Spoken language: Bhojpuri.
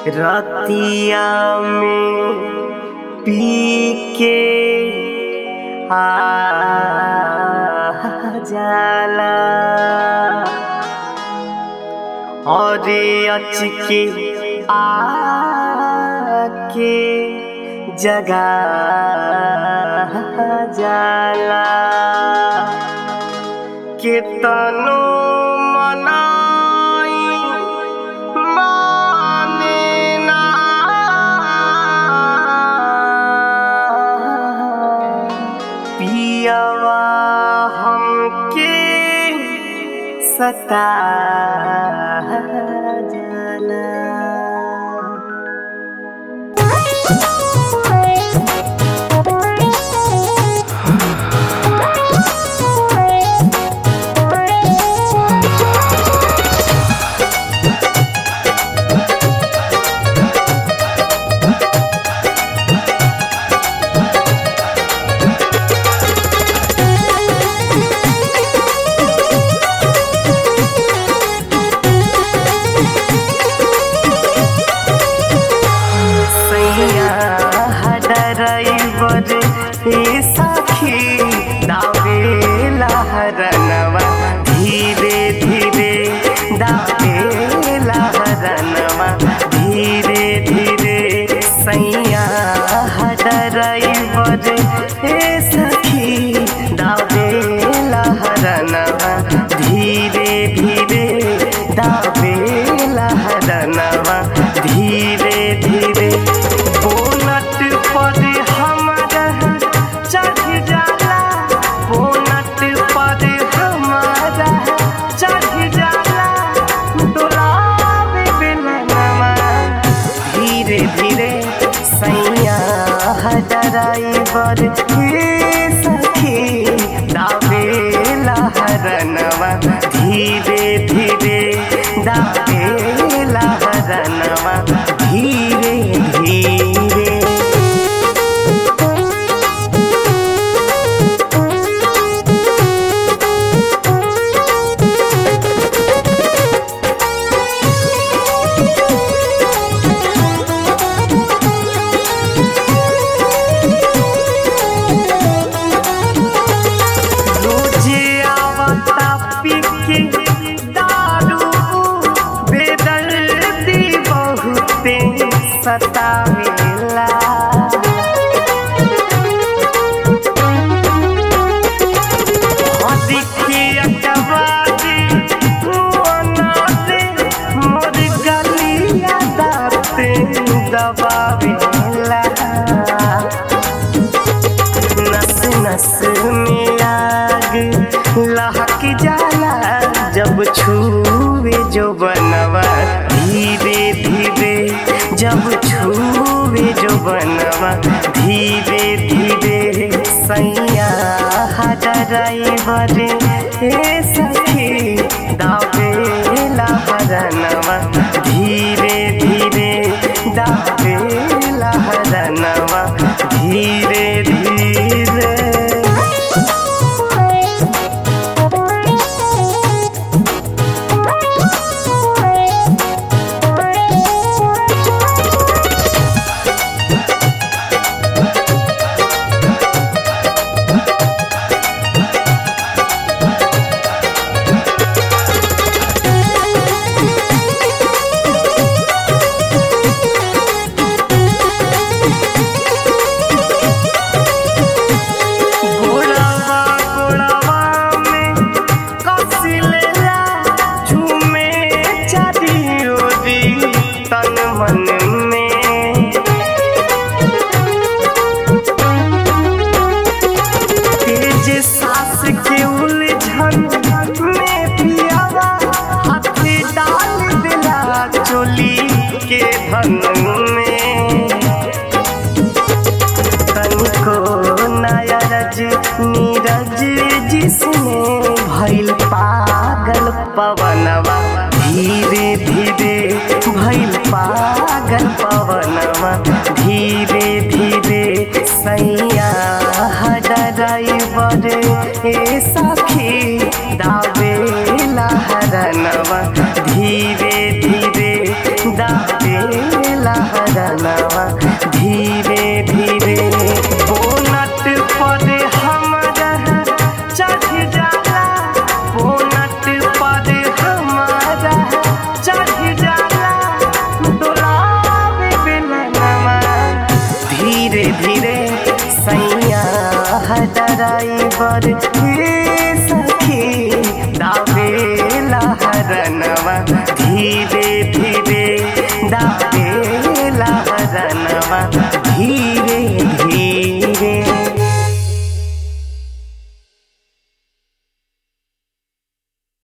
रतिया में पी के आ जाला और अच के आके जगा जाला केतनो मनाई माने ना पियवा हमके सता जाला सैया हडराइवर ए सखी दावेला हरनवा धीरे धीरे दावेला हरनवा धीरे धीरे सैया हडराइवर ए सखी दावेला हरनवा धीरे धीरे दावेला हरनवा धीरे धीरे बोनट पर हमारा चढ़ जाला बोनट पर हमारा चढ़ जाला डोलावे बेलनवा धीरे धीरे सैया ड्राइवर हे सखी दावेला हरनवा धीरे धीरे दावेला हरनवा धीरे धीरे रोजे आवता पी के दारू बेदर्दी बहुते सतावेला देखिए अकबारी मोर गलिया दाते दबावेला नस नस में आग लहक जाला जब छूवे जो बनवा धीरे धीरे जब छूवे जो बनवा धीरे धीरे सैया ड्राइवर हे सखी दावेला हरनवा धीरे धीरे दावेला हरनवा धीरे धीरे गोड़वा गोड़वा में कसिलेला झूमे चारी ओरी तन मन में तेज सास के उलझन में पियावा हाथ डाल दिला चोली के धन में तनिको नयरज नीरज जिसने भइल पागल पवनवा धीरे धीरे भइल पागल पवनवा धीरे धीरे सैया ड्राइवर ए सखी दावेला हरनवा धीरे धीरे दावेला ड्राइवर हे सखी दावेला हरनवा